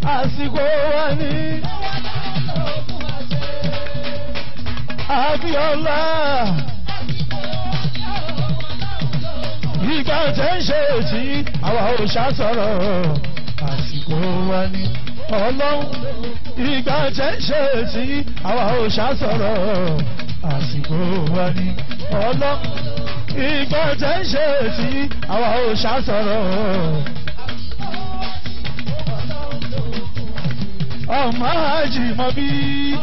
àsìkò wa ní. Abíọ́lá. Ìgbà tẹ́ ń ṣe tí àwa ò ṣàṣọ̀rọ̀ àsìkò wa ní. Ọlọ́run ìgbà tẹ́ ń ṣe tí àwa ò ṣàṣọ̀rọ̀ àsìkò wa ní. Ọlọ́run ìgbà tẹ́ ń ṣe tí àwa ò ṣàṣọ̀rọ̀. Ọmọ àjìmọ̀ bíi.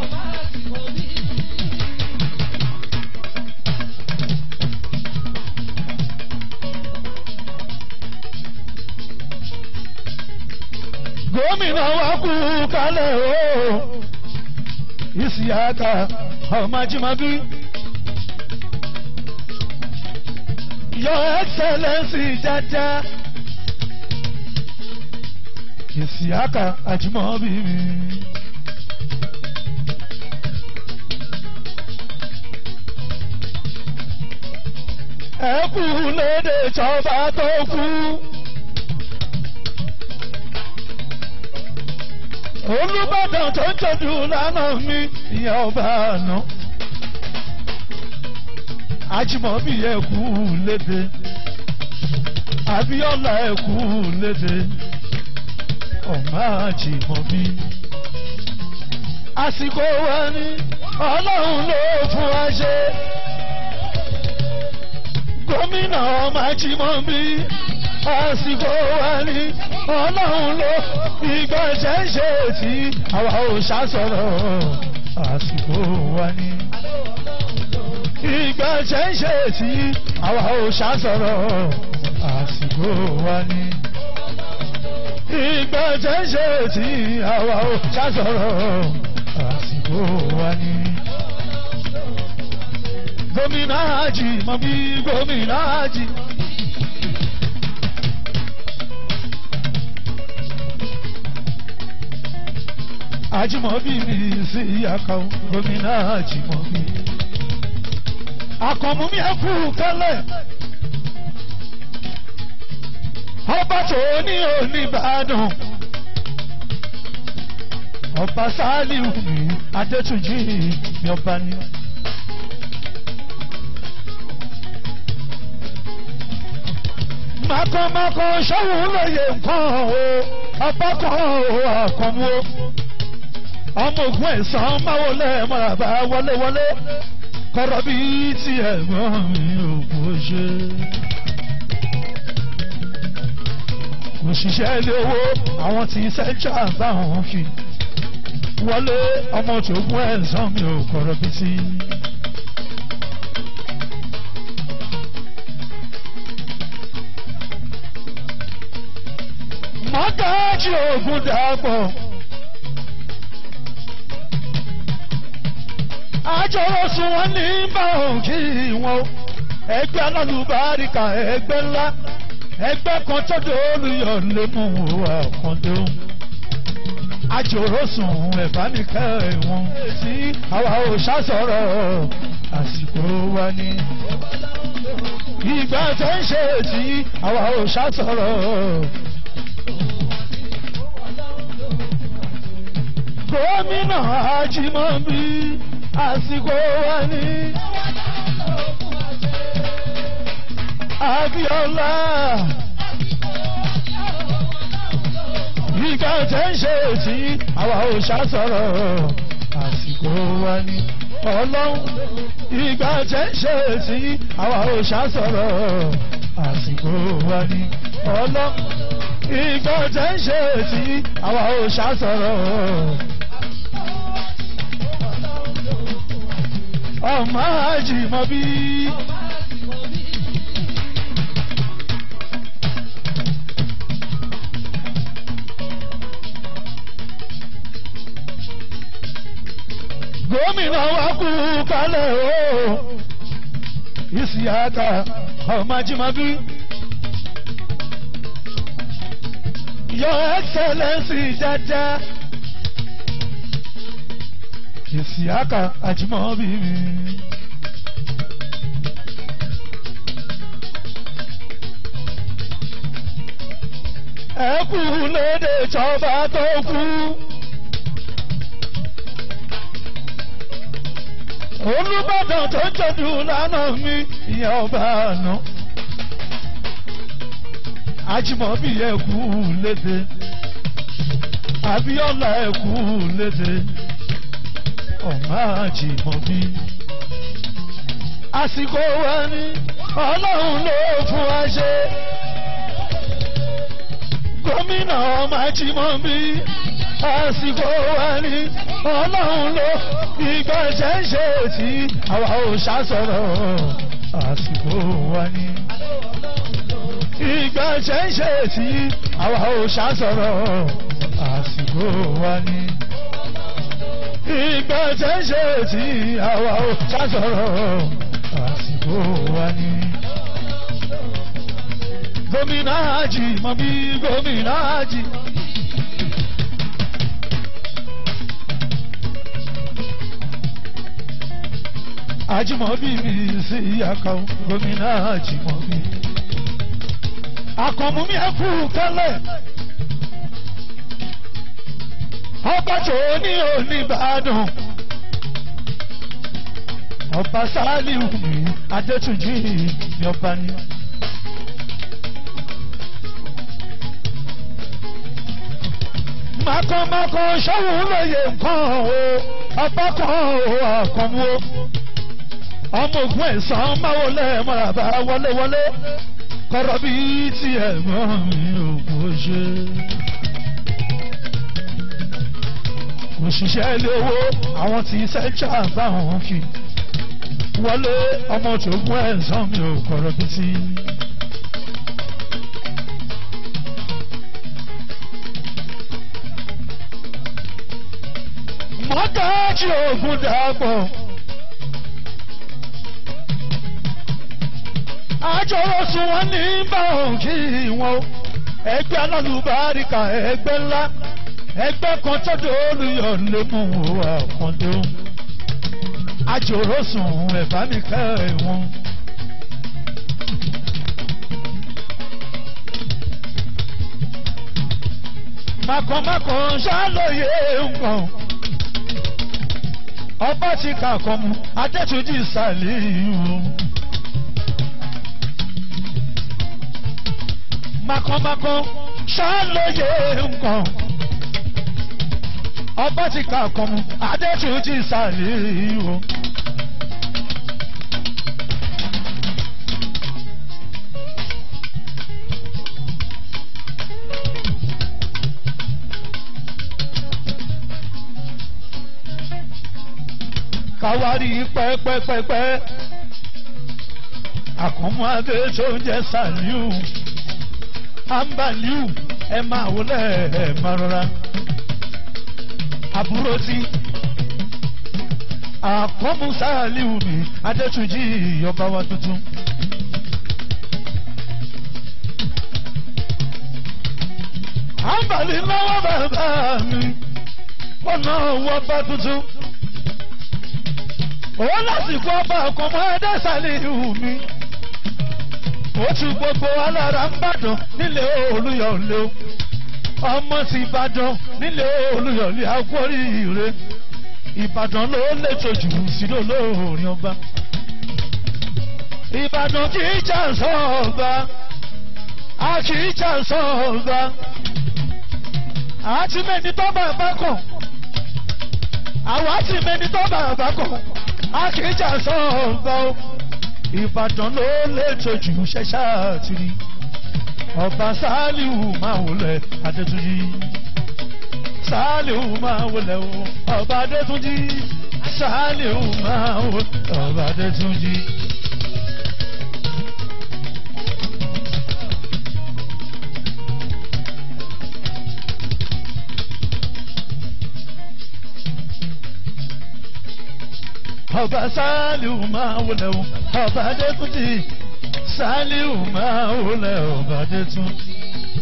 gómìnà wa kú kálẹ̀ o Isiaka ọmọjúmọ́bí your excellency jaja Isiaka Ajimobi mi. ẹ kú lédè ìjọba tó kú. olùbàdàn tó ń tọ́jú lánàá mi ìyá ọba àná. Ajímọ̀bí ẹ̀kú léde Abíọ́lá ẹ̀kú léde ọ̀má Ajímọ̀bí. Àsìkò wa ni Ọlọ́run ló fún wa ṣe. Gómìnà ọmọ Ajímọ̀bí àsìkò wa ni ọlọ́run ló ìgbà ṣẹ̀ṣẹ̀ tí àwa ò ṣàṣọ̀rọ̀ àsìkò wa ni. ìgbà ṣẹ̀ṣẹ̀ tí àwa ò ṣàṣọ̀rọ̀ àsìkò wa ni. ìgbà ṣẹ̀ṣẹ̀ tí àwa ò ṣàṣọ̀rọ̀ àsìkò wa ni. gómìnà Ajímọ̀bí gómìnà Ajímọ̀bí. Ajímọ̀bí mi sí ìyàkọ̀ gómìnà Ajímọ̀bí. Àkànmú mi ẹ kú kálẹ̀. Ọba tó ní Oníbàdàn. Ọba Sálíù mi Adétúnjì mi ọba ni. Màkànmákàn ṣọ́wọ́n lóye nǹkan o, ọba kan o, àkànmú o ọmọ ogun ẹ̀sán máa wọlé mọ̀ràbá wọlé wọlé kọ́rọ́ bí ti ẹ̀gbọ́n mi ò kò ṣe. òṣìṣẹ́ ilé owó àwọn tí central bá wọn fi wọlé ọmọ tó gún ẹ̀sán mi ò kọ́rọ́ bí ti. mọ́gájì ògùn dàpọ̀. àjọwọ́sùn wọn ní báwọn kí wọn ẹgbẹ́ alálùbáríkà ẹgbẹ́ ńlá ẹgbẹ́ kan tọ́jú olùyọ̀ lè mú àkàndó àjọwọ́sùn ẹ̀bánikẹ́ wọn sí àwa ò ṣàṣọ̀rọ̀ àsìkò wa ni ìgbà tó ń ṣe tí àwa ò ṣàṣọ̀rọ̀. gómìnà Ajímọ̀bí àsìkò wa ní. Abíọ́lá. Ìgbà tẹ́ ń ṣe tí àwa ò ṣàṣọ̀rọ̀ àsìkò wa ní. Ọlọ́run ìgbà tẹ́ ń ṣe tí àwa ò ṣàṣọ̀rọ̀ àsìkò wa ní. Ọlọ́run ìgbà tẹ́ ń ṣe tí àwa ò ṣàṣọ̀rọ̀. ọmọ Ajímọ̀bí. gómìnà wa kú kálẹ̀ o Isiaka ọmọ Ajímọ̀bí. Your Excellency Jaja. Isiaka Ajímọ̀bí mi. ẹ kú léde tọba tó kú. olùbàdàn tó jọdún lánàá mi ìyá ọba àná. Ajímọ̀bí ẹ kú léde. Abíọ́lá ẹ kú léde. Ọ̀má Ajímọ̀bí. Àsìkò wa ni Ọlọ́run ló fún wa ṣe. Gómìnà ọmọ Ajímọ̀bí. Àsìkò wa ni Ọlọ́run ló ìgbà ṣẹ̀ṣẹ̀ tí àwa ò ṣàṣọ̀rọ̀. Àsìkò wa ni ìgbà ṣẹ̀ṣẹ̀ tí àwa ò ṣàṣọ̀rọ̀ àsìkò wa ni. ìgbà ṣẹ̀ṣẹ̀ tí àwa ò ṣàṣọ̀rọ̀ àsìkò wa ni. gómìnà àjì mọ bí gómìnà àjì. Àjìmọ̀bí mi sí ìyàkọ̀ gómìnà àjìmọ̀bí akọ̀mú mi ẹ̀kú kálẹ̀. ọba tó ní oníbàdàn. ọba sálíù mi adétúnjì ní ọba ní. makọ̀makọ̀ ṣọ́wọ́ lóye nǹkan o ọba kan o àkànwó. ọmọ ògùn ẹ̀sán máa wọlé mọ́ràbá wọlé wọlé kọ́rọ́ bí tí ẹ̀gbọ́n mi ò kò ṣe. òṣìṣẹ́ ilé owó àwọn tí sẹ́ńtà báwọn fi wọlé ọmọ tó gún ẹ̀sán mi ò kọ́rọ́ bí tí. mọ́tàjì ògùn dàpọ̀. àjọrò sùn wọn ní báwọn kí wọn o ẹgbẹ́ alálùbáríkà ẹgbẹ́ ńlá ẹgbẹ́ kan tọ́jú olùyọ̀ lè mú wo àkàndé o àjọrò sùn ẹ̀bá mi kẹ́ wọn. makọ̀makọ̀ ṣàlóye nǹkan ọba ti kà kọ́ mu adétúnjì sàlẹ̀ yìí o. makọmakọ ṣàlóye nǹkan ọba ti kà kàn mú adétún ti sàlẹ̀ o. káwárí pẹ́pẹ́pẹ́pẹ́ àkànmú adé tó ń jẹ́ sàlíù ambaliu ẹ máa wọlé ẹ máa rọra àbúrò tí àkọ́mú sàlíù mi adétúnjì ọba wa tuntun. àǹbàlì náwó bàbá mi ọ̀nà owó ọba tuntun. òun lásìkò ọba àkọ́mú adé sàlíù mi ó ti gbogbo alára ń bàdàn nílé olúyọ̀lé o ọmọ ti ìbàdàn nílé olúyọ̀lé agbóríire ìbàdàn ló lẹ́tọ̀ jù sílò lóòrìn ọba ìbàdàn kì í jà sọ́ọ̀ba a kì í jà sọ́ọ̀ba àti mẹ́ni tó bàbá kàn àwa ti mẹ́ni tó bàbá kàn a kì í jà sọ́ọ̀ba o ìbàdàn ló lẹ́tọ̀ jù ṣẹ́ṣà tìrì ọba sálíù máa wọlé adétúnjì sálíù máa wọlé o ọba adétúnjì sálíù máa wọlé ọba adétúnjì. ọba sálíù máa wọlé o ọba adétúnjì sálíù máa wọlé ọba adétúnjì.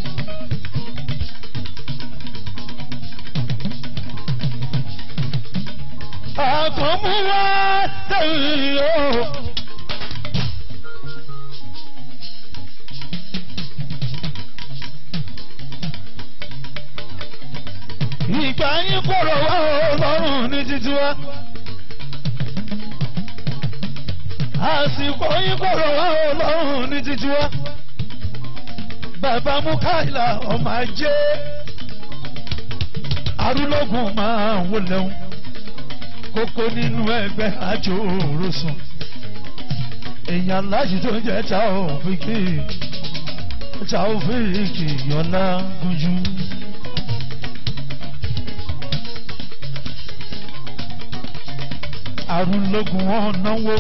àkànmú wá tẹ̀yìn o. ìgbà yín kọ̀rọ̀ wá ọlọ́run ní títí wá. àsìkò yín kọ̀rọ̀ wá ọlọ́run ní títí wá. bàbá Mukaila ọmọ ajé arúlógún máa ń wọlé wọn kókó nínú ẹgbẹ́ àjò òrosùn èèyàn láti tó ń jẹ́ ta òfìkì ta òfìkì yọlá gúnjú. arúlógún wọn náwó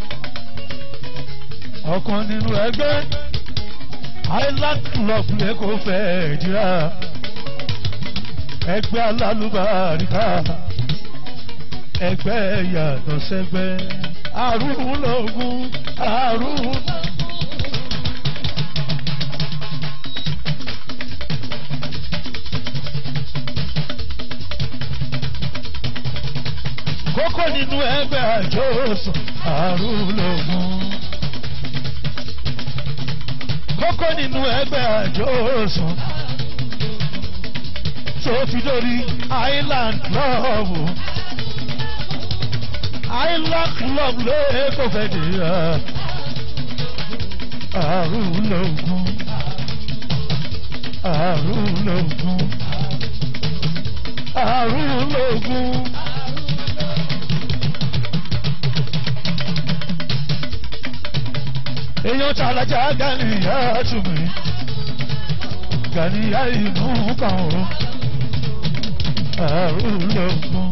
ọ̀kan nínú ẹgbẹ́ island club lẹ́kọ̀ọ́ fẹ́ẹ́ jìrà ẹgbẹ́ alálùbáríkà ẹgbẹ́ yàtọ̀ sẹ́gbẹ́ arúlógún arúlógún. kókó nínú ẹgbẹ́ àjọsùn arúlógún. kókó nínú ẹgbẹ́ àjọsùn tó fi dórí island club island club lẹ́kọ̀ọ́ fẹ́ dé arúlógún arúlógún arúlógún. èèyàn tàlàjà gàníyà tùmí gàníyà inú kan o arúlógún.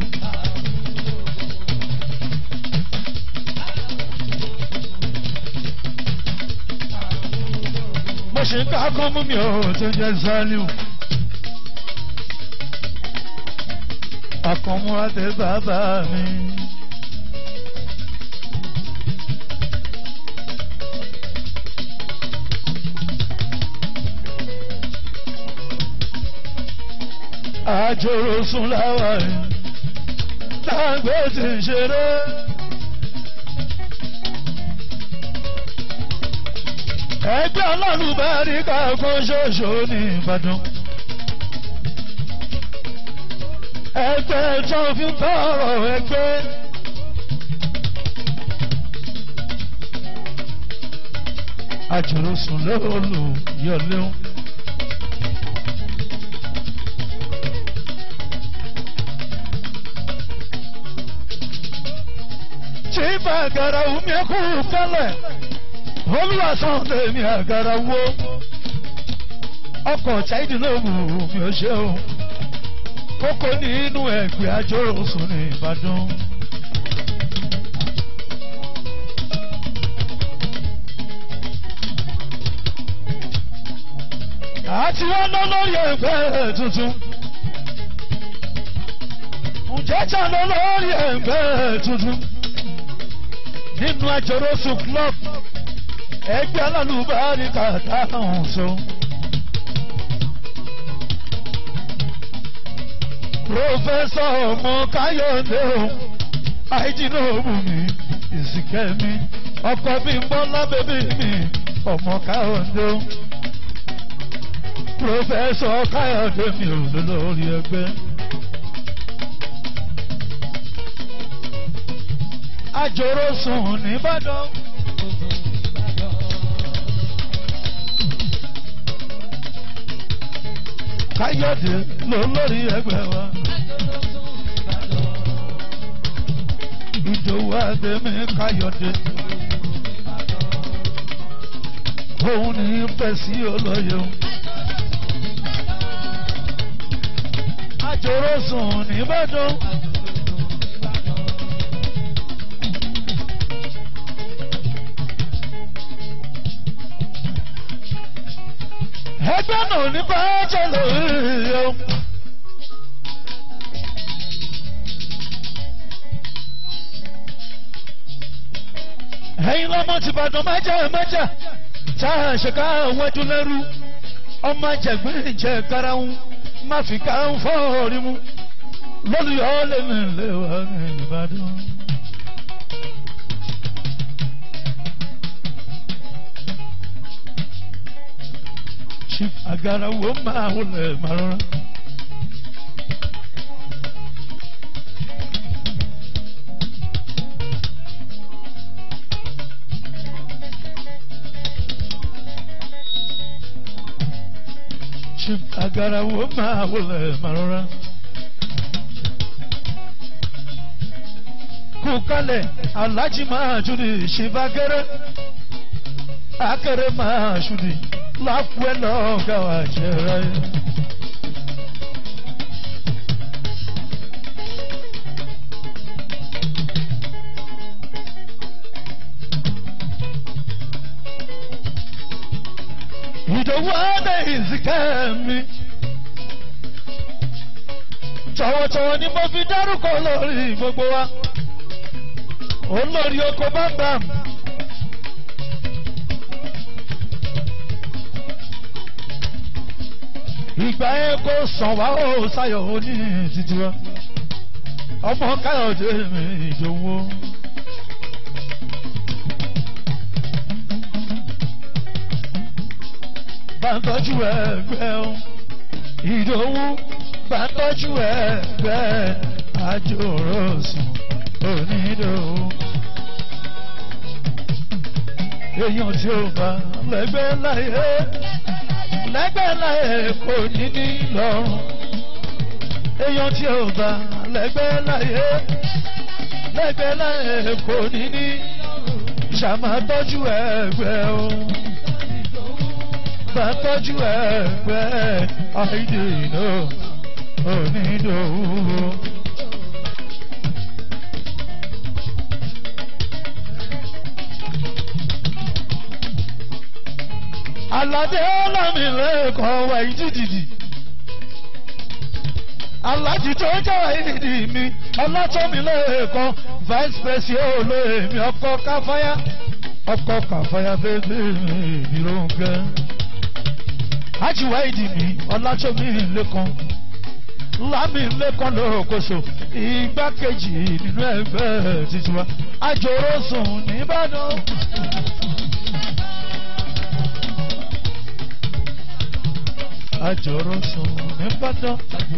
mo ṣe ń ká kọ́ mú mi ò tó jẹ́ Zaliu. àkànmú àtẹ bàbá mi. àjòrò sùn láwà yìí tágbé ti ń ṣeré. ẹgbẹ́ alálùbáríkà kan ṣoṣo ní Ìbàdàn. ẹgbẹ́ tó fi ń tọrọ ẹgbẹ́. àjòrò sùn lóòlù yọlẹ́wọ̀n. tí bàgàrà omi ẹkú kẹlẹ olùwàsàn tèmi àgàrà wo ọkọ̀ ṣáìdì ló wù mí ó ṣe o kókó nínú ẹgbẹ́ àjọsùn ní Ìbàdàn. àti wọn lọ lórí ẹgbẹ́ tuntun ǹjẹ́ ta lọ lórí ẹgbẹ́ tuntun nínú àjọrọ́sù club ẹgbẹ́ alálùbáríkà táwọn sọ. Prọfẹ́sọ̀ ọmọ Káyọ̀dé o, àìjìnà òbùnmi, ìsìnkẹ́mi, ọkọ bí ń bọ́ lábẹ́bí mi, ọmọ Káyọ̀dé o. Prọfẹ́sọ̀ Káyọ̀dé mi ò lólórí ẹgbẹ́. àjòrò sùn nìbàdàn. káyọ̀dé ló lórí ẹgbẹ́ wa. ìdòwú àdèmí káyọ̀dé. òun ní fẹ̀sí olóye. àjòrò sùn nìbàdàn. ẹgbẹ́ náà ní bá jẹ́lẹ̀ yọ. ẹ̀yin lọ́mọ ti bàdàn májà májà tá a ṣe ká wájú lẹ́rú ọmọ àjẹgbẹ́ jẹ karahun má fi ká ń fọ́ orí mu lọ́lùyọ́ lèmi lè wà ní Ìbàdàn. chief agara wo máa wọlé màrọ́rọ́. agarawo máa wọlé màrúra. kú kalẹ̀ alájí máa jùlọ ìṣèbákẹ́rẹ́ akẹ́rẹ́ máa ṣùdì lápẹ́ lọ́gà wà jẹ́ra yẹn. ìdòwú adé ìsìnkẹ́ mi. Tọ̀wọ̀tọ̀wọ̀ ni mo fi dárúkọ lórí gbogbo wa. Olórí oko bámbàm. Ìgbà yẹn kò sàn wá ó sáyọ̀ oní títí wa. Ọmọ Káyọ̀dé mi ìdòwú. bá ń tọ́jú ẹgbẹ́ o ìdòwú bá ń tọ́jú ẹgbẹ́ àjòròsùn onídòwú. èèyàn tí ó bá lẹ́gbẹ́ láyé lẹ́gbẹ́ láyé kò ní ní lọ́rùn. èèyàn tí ó bá lẹ́gbẹ́ láyé lẹ́gbẹ́ láyé kò ní ní ṣàmàtọ́jú ẹgbẹ́ o bá tọ́jú ẹgbẹ́ àìdènà onídòwò. Àlàdé ọlọ́mìlẹ́kọ̀ọ́ wà ìdídìdì. Alájì tó jẹ́ ìdí mi, ọlọ́tọ́mìlẹ́kọ̀ọ́ vice president olóyè mi ọkọ̀ káfáyà. Ọkọ̀ káfáyà bébí mi ìdírónkẹ́ ajiwa ìdí mi ọlátọ́mí lẹ́kan lámì lẹ́kan lókoṣo igbákejì nínú ẹgbẹ́ titiwa àjòrò sùn nìbàdàn. àjòrò sùn nìbàdàn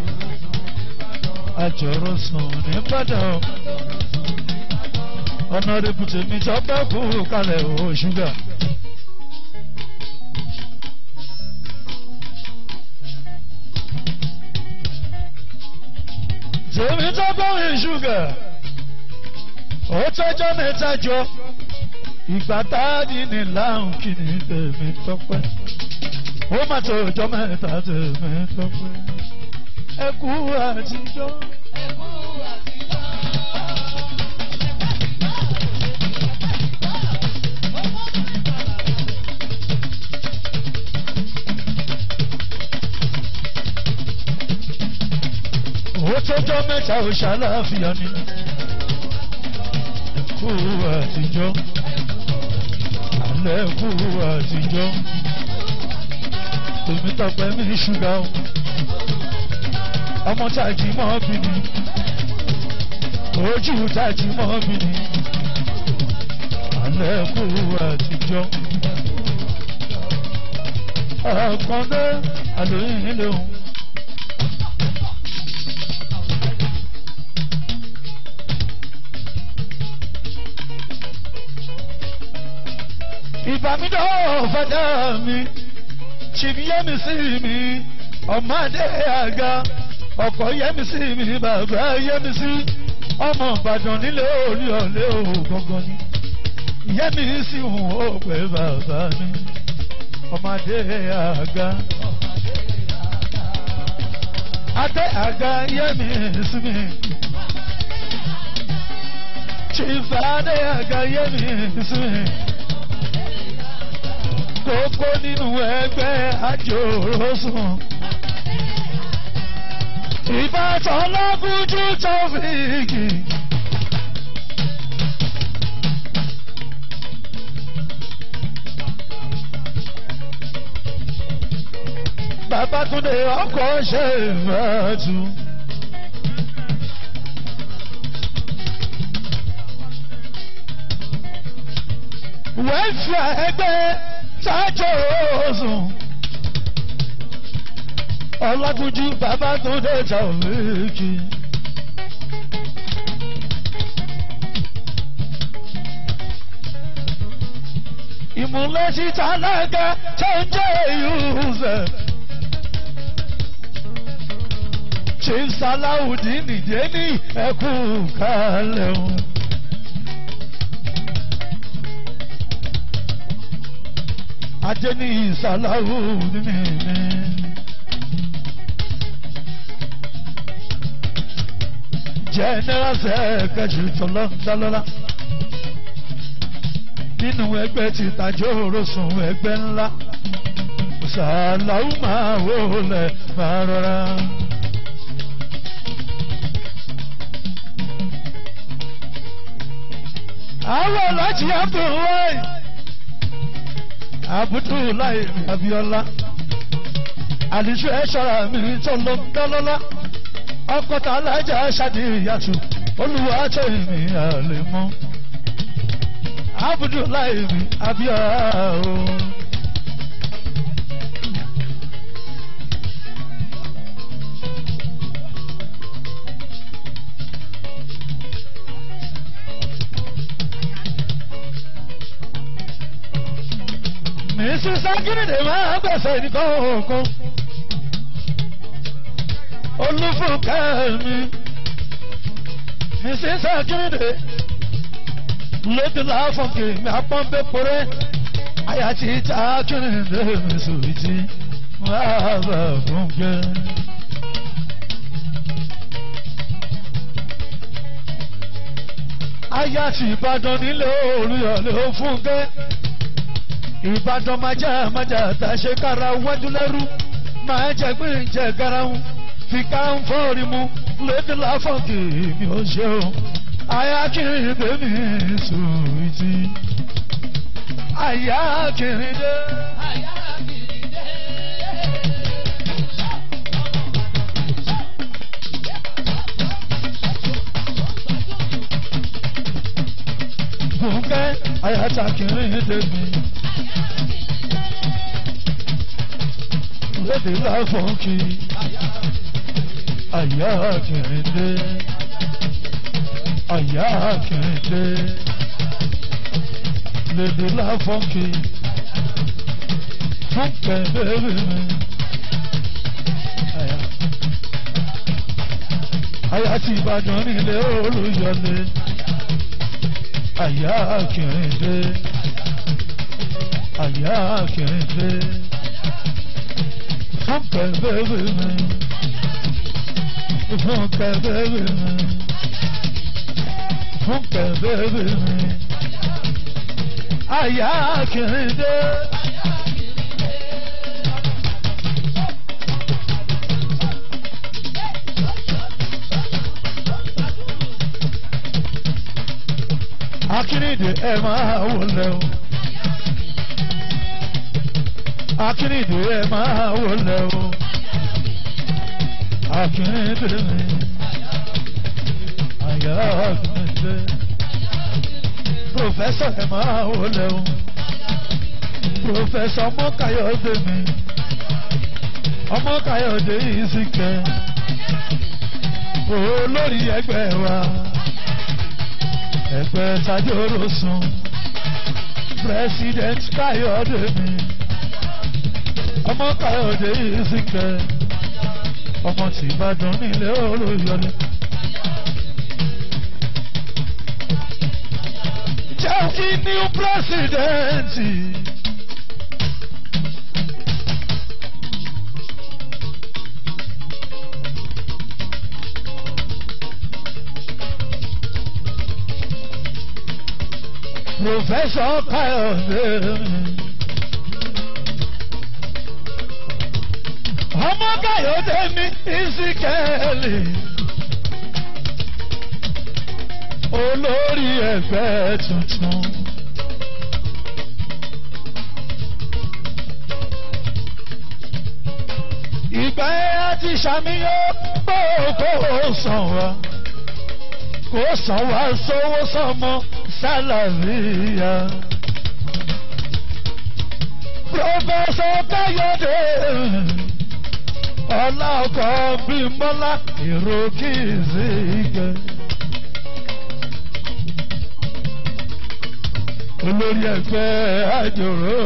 àjòrò sùn nìbàdàn ọ̀nà rẹpùtẹ̀ mi tọ́pẹ́ kú kalẹ̀ o ṣúgà. tèmi tó bọ́rin ṣúgà ó tọ́jọ́ mẹ́ta jọ ìgbà táàdì ní láhùn kí ni tèmi tọ́pẹ́ ó má tó ọjọ́ mẹ́ta tèmi tọ́pẹ́ ẹ kú àtijọ́. ó tọ́jọ́ mẹ́ta ò ṣàlàáfíà ni kú àtijọ́ alẹ́ kú àtijọ́ tèmi tọpẹ́ mi ṣúgà o ọmọ tàjí mọ́ bí ni ojú tàjí mọ́ bí ni alẹ́ kú àtijọ́ ọ̀kàndé àlóyìn lòun. ìbámidọ́ fàdá mi ṣìbí yẹ́mi sí mi ọmọdé àga ọkọ̀ yẹ́mi sí mi bàbá yẹ́mi sí ọmọ ìbàdàn nílé orí ọ̀lẹ́ ògọ́gọ́ ni yẹ́mi sí òun ó pẹ́ bàbá mi ọmọdé àga adé àga yẹ́mi sí mi ṣìfà adé àga yẹ́mi sí mi kókó nínú ẹgbẹ́ àjòròsùn. Ìbátan lágúnjú tọ́fíìkì. Babátúndé ọkọ̀ ṣe ìfẹ́tù. Wẹ́ẹ̀fẹ̀ ẹgbẹ́ sájòsùn. Ọlágúnjú Babátúndé tọ́fíìkì. ìmúlẹ̀ síta lága tó ń jẹ́ ìhùsẹ̀. chief salawudeen nìjẹ́ni ẹkú kalẹ̀ o. ajẹ́ni salawudeen mi. general secretary tọ́lọ́ńdálọ́lá nínú ẹgbẹ́ ti tàjọ́ òrosùn ẹgbẹ́ ńlá sàlàó máa wọlé máa rọra. àwọn alájí abdullahi abdullahi abiola àlìṣe ẹ̀ṣọ́ra mi tọ́lọ́ńdálọ́lá ọkọ̀tà alájà ṣàdíyàtú olùwà tó ìmì àlè mọ́ abdullahi mi abiola o. Mrs. Akérèdè máa gbẹ̀sẹ̀ nìkan òkan olúfúnkẹ́ mi mrs akérèdé lóde láfọ̀nkì mi apọ́nbẹ́pọ̀rẹ́ àyàtí ìta akérèdé mi sòwìtì wàá bà fúnkẹ́. àyàtí ìbàdàn nílé olùyọ̀lé fúnkẹ́ ìbàdàn májà májà tá a ṣe kára wájú lẹ́rú máa jẹ pé ń jẹ garahun fìkà ń fọ́ọ̀rì mu lédè láfọ̀kì mi ò ṣe o. Àyà kiri bèbí sùwìtì. Àyà kiri dé. Fúnkẹ́ àyà ta kiri débi. Lédè láfọ̀kì àyà kìrìndé àyà kìrìndé lèdè láfọ́nkì fúnkẹ́ bẹ́ẹ̀ mi. àyà tí ìbàdàn nílé olùyọlé àyà kìrìndé àyà kìrìndé fúnkẹ́ bẹ́ẹ̀ mi fúnkẹ́ bébí mi fúnkẹ́ bébí mi àyà kìrìndé. akínìdè ẹ máa wọlé o akínìdè ẹ máa wọlé o akínìdè mi àyà akínìdè pòfẹ́sọ̀ ẹ máa wọlé o pòfẹ́sọ̀ ọmọkàyọ̀dé mi ọmọkàyọ̀dé yìí sì kẹ́ olórí ẹgbẹ́ wa ẹgbẹ́ tajoro sun president káyọ̀dé mi ọmọ káyọ̀dé yìí sì kẹ́ ọmọ tí ìbàdàn nílé olóyọlé. jẹ́ kí new president. Professor Kayode. Ọmọ Kayode ní Ìsíkẹ́lì. Olórí ẹgbẹ́ tuntun. Ìgbà yẹn a ti ṣàmìyàn pé kò sàn wá. Kò sàn wá sówó sọmọ sálàríyà. Prọfẹ̀sọ̀ Káyọ̀dé ọlá ọkọ̀ Bímbọ́lá èrò kìí gẹ̀. Olórí ẹgbẹ́ àjòrò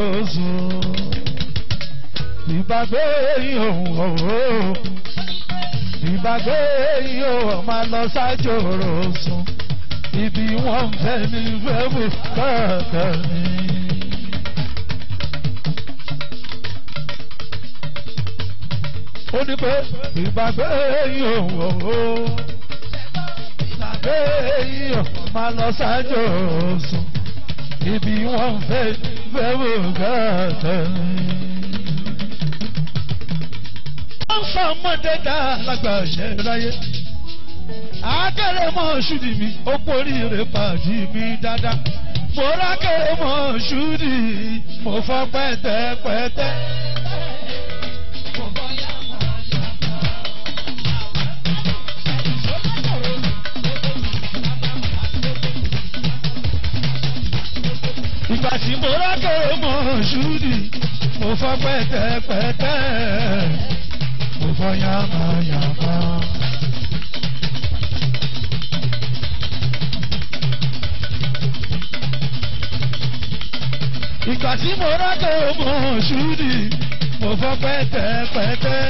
sùn. Ìbàgbé ìhòòhò ọ̀hún. ìgbàgbé yóò máa lọ sájò rọ̀sùn ibi wọ́n fẹ́ ní fẹ́bù kọ́ọ̀tọ̀ ni. ó ní pé ìgbàgbé yóò wò ó ìgbàgbé yóò máa lọ sájò rọ̀sùn ibi wọ́n fẹ́ fẹ́bù kọ́ọ̀tọ̀ ni wọ́n fa ọmọdé dá lágbà ṣe láyé. Akẹ́rẹ́ mọ́ ṣúdì mi, ó porí rẹ̀ pàdé mi dáadáa. Mo rákẹ́rẹ́ mọ́ ṣúdì, mo fọ́ pẹ́tẹ́pẹ́tẹ́. Ìgbà tí mo rákẹ́rẹ́ mọ́ ṣúdì, mo fọ́ pẹ́tẹ́pẹ́tẹ́ mo fọ́ yàmàyàmà. Ìgbà tí mo rákẹ́ ọmọ ṣúdì, mo fọ́ pẹ́tẹ́pẹ́tẹ́.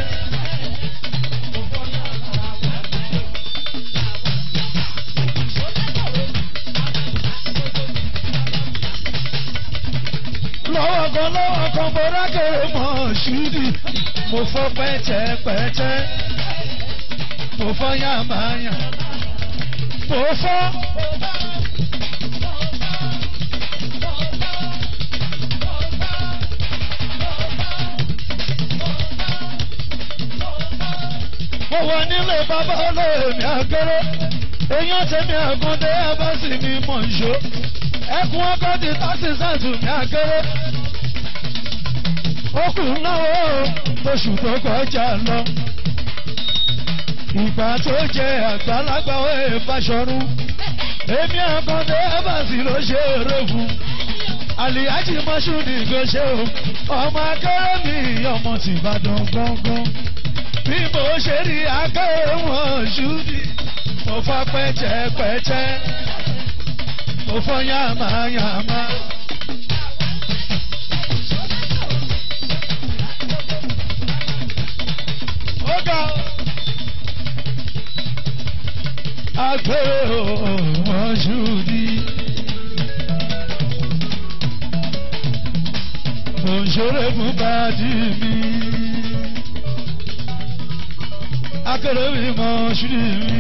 lọ́wọ́ kan lọ́wọ́ kan mo rákẹ́ ọmọ ṣúdì mo fọ́ pẹ́tẹ́pẹ́tẹ́ mo fọ́ yàmáyà mo fọ́. mo wà nílé bàbá olóòmì àgẹ́rẹ́ èèyàn tẹ̀mí àgúndé abásì mi mọ̀ ṣó ẹkùn ọkọ̀ ti tásì sàtù mi àgẹ́rẹ́ okùn náà oṣù tó kọjá lọ. Ìgbà tó jẹ àgbàlagbà ẹ̀ fàṣọrú. Èmi àkàndé Evans ló ṣe eré fún. Àlìyájì Mọ́ṣúdì ló ṣe o. Ọmọ akẹ́rẹ́ mi ọmọ tìbàdàn gángan. Bí mo ṣe rí akẹ́rẹ́ wọn ṣúdì. Mo fọ́ pẹ́tẹ́pẹ́tẹ́. Mo fọ́ yàmáyàmá. ọ̀gá. Àgbẹ̀ wọn ṣùdí. Òṣèré fún bàdí mi. Akéré mi mọ ṣùdí mi.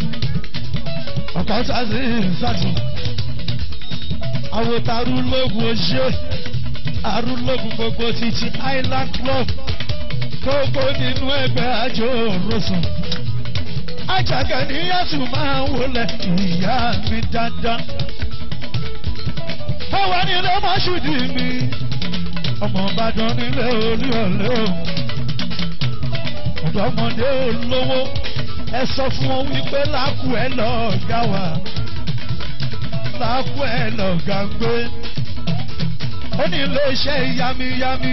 Ọ̀pá sásì sásì. Àwọn tarúlógún oṣé. Arúlógún gbogbo títí Island Club gbogbo nínú ẹgbẹ́ àjò rọ̀sùn. Àjàgà ní Yásù máa ń wọlé ìyá mi dáadáa. Àwa nílé Mọ́ṣúdì mi, ọmọ Ìbàdàn nílé Olúyọ̀lé o. Ọ̀dọ́mọdé olówó, ẹ sọ fún wọn wípé lákù ẹ lọ́ọ̀gá wa. Lákù ẹ lọ́ọ̀gá gbé. Ó ní ilé iṣẹ́ yamiyami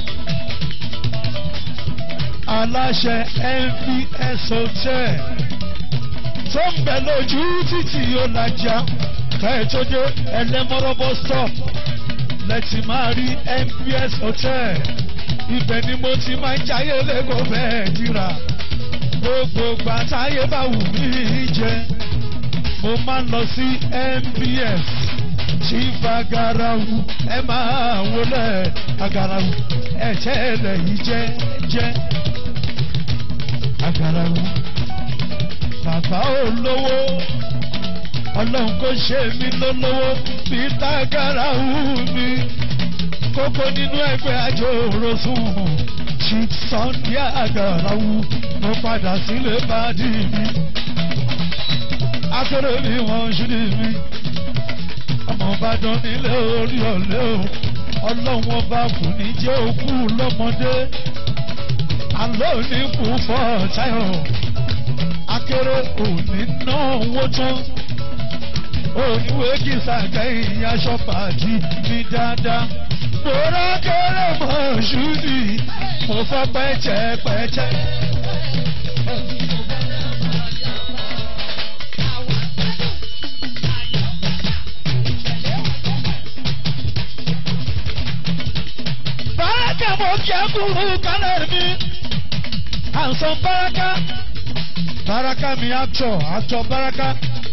aláṣẹ nvs hotel tó ń bẹ lójú títì ọ̀làjà kẹ́ẹ̀tọ́dé ẹlẹ́mọ́rọ́bọ́ stop lẹ́tì máa rí nvs hotel ibẹ̀ ni mo ti máa ń jayé lẹ́kọ̀ọ́ bẹ́ẹ̀ dira gbogbo gbàtáyé bá wù mí jẹ mo máa ń lọ sí nvs chief agarawu ẹ máa wọlé agarawu ẹ tẹ́lẹ̀ yìí jẹ́ jẹ́ agarawu bàbá olówó ọlọ́run kò ṣe mí lólówó bí tágarawu mi kókó nínú ẹgbẹ́ àjò òrosùn chief sunday agarawu mo padà sílé bàdí mi akérè mi wọ́n ṣúlẹ̀ mi ọmọ ìbàdàn nílé orí ọ̀lẹ́ o ọlọ́run ọba kò ní jẹ́ òkú lọ́mọdé àlọ́ òní kú fọ́ táyọ̀ akéré òní náà wó tán oníwé kìsà kẹ́yìn aṣọ pàdí ní dáadáa bóra kéré mọ́ ṣúdì mo fọ́ pẹ́ẹ́tẹ́pẹ́ẹ́tẹ́. Báràkà mo kí ẹ kúrú kálẹ̀ mi. Àǹsán báràkà baraka mi actor actor baraka.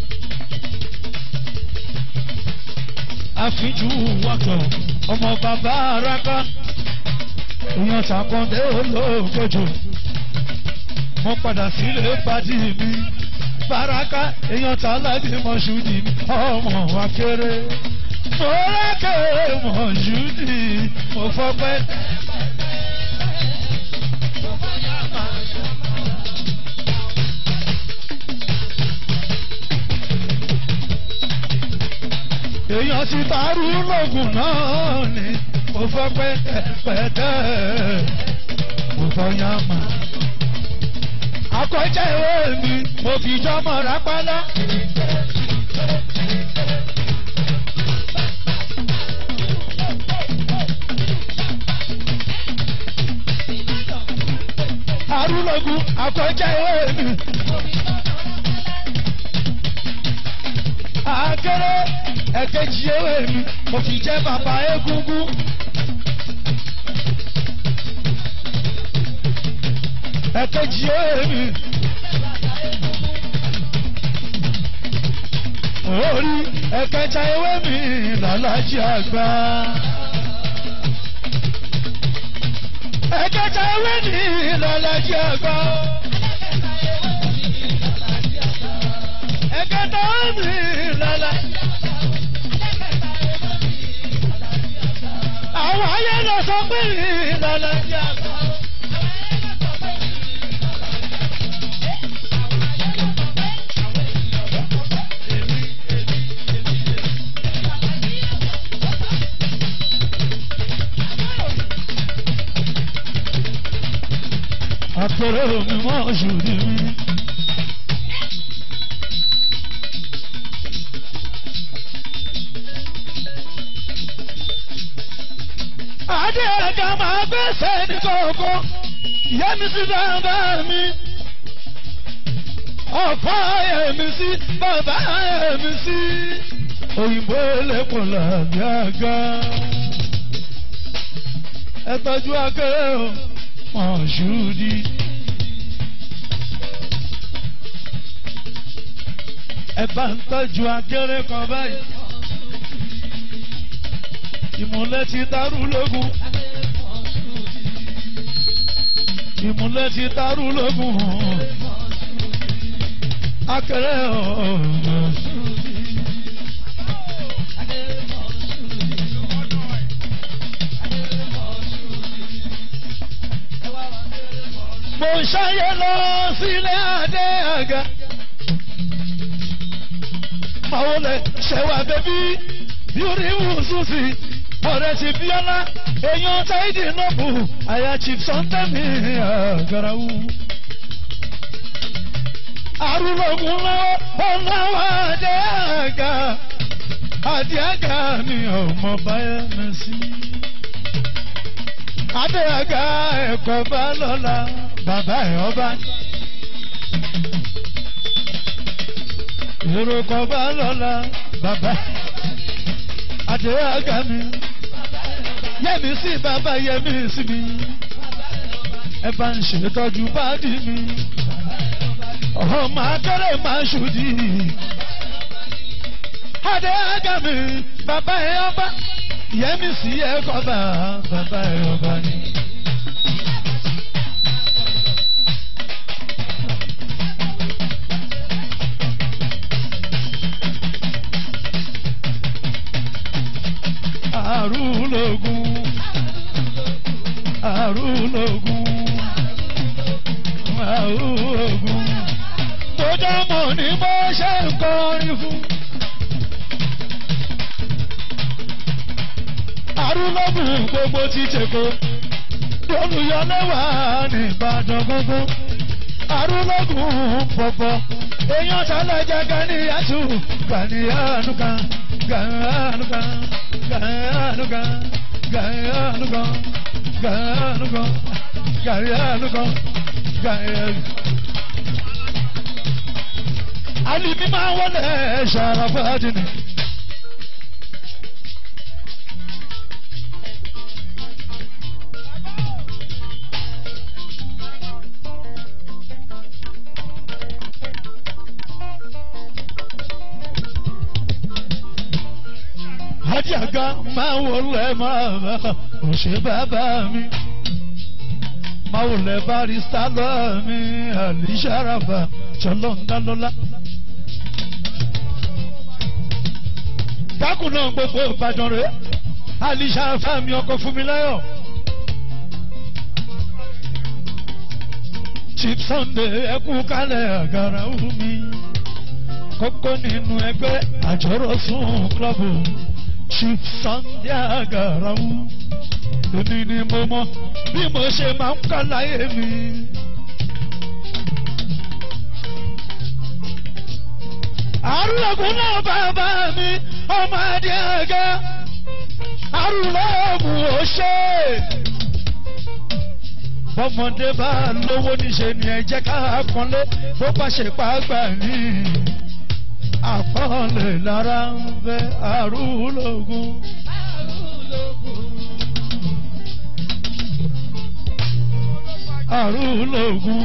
àfijú wọ́tọ̀ ọmọ bàbá araka èèyàn tàkọ́ndé olóògbòjò mo padà sílé pàdé mi baraka èèyàn tàládé mọ̀ṣúdì ọmọ wa kéré mo rẹ́kẹ̀ mọ̀ṣúdì mo fọ́pẹ́. èèyàn ti bárú lóògùn náà ni mo fọ́ pẹ́tẹ́pẹ́tẹ́ mo fọ́ yánmà. akọ́jà ìwé mi mo fi jọmọ rápálá. arúlógún akọ́jà ìwé mi. akéré ẹ̀kejì ewé mi mo fi jẹ́ bàbá egúngún. ẹ̀kejì ewé mi. orí ẹ̀kẹta ewé mi làlájì àgbà. ẹ̀kẹta ewé mi làlájì àgbà. ẹ̀kẹta ewé mi làlájì àgbà. àwọn ayé lọ sọ pé ìlànà ìjà kan. Àpẹẹrẹ mi mọ́ oṣù ní mi. Adé ẹ̀ka máa gbèsè ní kọ̀ọ̀kan, ìyá mi sí bàbá mi. Ọ̀pá ẹ̀mí sí bàbá ẹ̀mí sí. Òyìnbó lẹ́pọ̀ làbí àga. Ẹ tọ́jú akẹ́rẹ́ o, wọ́n ṣùdí. Ẹ bá ń tọ́jú akẹ́rẹ́ kan báyìí ìmùlẹ̀ ti dàrú lógún. ìmùlẹ̀ ti dàrú lógún. akẹrẹ ọ̀rọ̀. mo ń ṣayé lọ sílé adé àga. màá wọlé ṣẹwà bẹbí yúrí wùsùsì ọ̀rẹ́ ti bíọ́lá èèyàn táìdì nọ́ọ̀bù àyà chief sọ́ńtẹ́mì àgàràwù. arúgbógun lọ́wọ́ ọ̀làwọ̀ adé àga adé àga mi ọmọ báyẹ̀ mi sí. adé àga ẹ̀kọ́ bá lọ́la bàbá ẹ̀ ọba. èrò kọ́ bá lọ́la bàbá adé àga mi yẹmi sí bàbá yẹmi sí mi ẹ bá ń ṣètọ́jú báàdì mi ọmọ akẹ́rẹ́ máa ṣùdí adé àga mi bàbá ẹ ọba yẹmi sí ẹ kọba bàbá ẹ ọba ni. Arúlógún Arúlógún Arúlógún tó dámọ̀ ní bó ṣe ń kọrin fún. Arúlógún gbogbo ti tèkó olùyọlẹ́wà ní Ìbàdàn gbogbo Arúlógún pọ̀pọ̀ èèyàn sálẹ̀jà Gàníyàtú Gàníyànúkà Gàníyànúkà Gàníyànúkà Gàníyànúkà Gàníyànúkà Gàníyànúkà Gàníyànúkà. Alimi máa wọlé ṣàràfàdì ni. ga máa wọlé máa bá òṣè bàbá mi máa wọlé barista lọ́ọ̀ mi àlìṣàràbà jọlọ́ńdálọ́lá. dákùn náà gbogbo ìbàdàn rẹ̀ àlìṣàràbà mi ọkọ̀ fún mi láyọ̀. chief sunday ẹkú kálẹ̀ àgàrà omi kókó nínú ẹgbẹ́ àjọrò fún klọ́bù chief sunday àgàrà omi èmi ni mo mọ bí mo ṣe máa ń kọ́ láyé mi. àrùlọ̀gùn náà bàbá mi ọmọ adé ẹ̀gá àrùlọ̀gùn ò ṣe bọ́mọdé bá lówó níṣe ni ẹ jẹ́ ká pọ́nlé bó bá ṣe pàgbà ní àpọ́nlé lára ń bẹ àrùlógún. àrùlógún.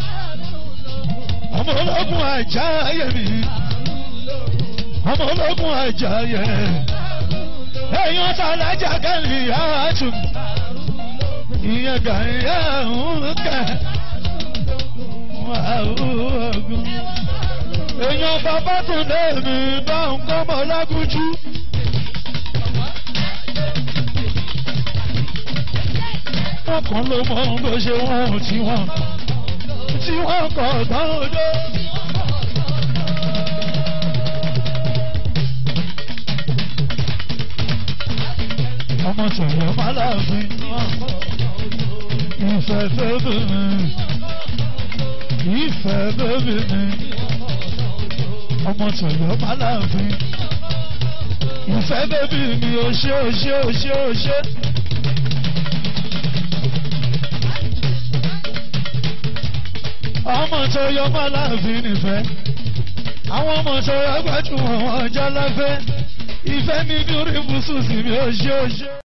ọmọ ológun àjáyé mi ọmọ ológun àjáyé èèyàn tá a lájà kẹ́lì àtúntò ìyẹn gàyà ń kẹ ogun. èèyàn bàbá tún lé mi bá ń kọ́ mọ́ lágúnjú. ọkàn ló mọ bó ṣe wọ́n tí wọ́n tí wọ́n kọ̀ tán ojó. ọmọ tẹ̀lé ọmọ aláàfin ìfẹ́ bẹ́bí mi ìfẹ́ bẹ́bí mi ọmọ tẹ̀lé ọmọ aláàfin ìfẹ́ bẹ́bí mi ò ṣe ò ṣe ò ṣe ò ṣe. ọmọ tó yọ ọmọ aláàfin nìfẹ́ àwọn ọmọ tó yọ gbajúmọ̀ wọn jẹ́ lọ́fẹ́ ìfẹ́ mi ní orí ibùsùn sí mi ò ṣe ò ṣe.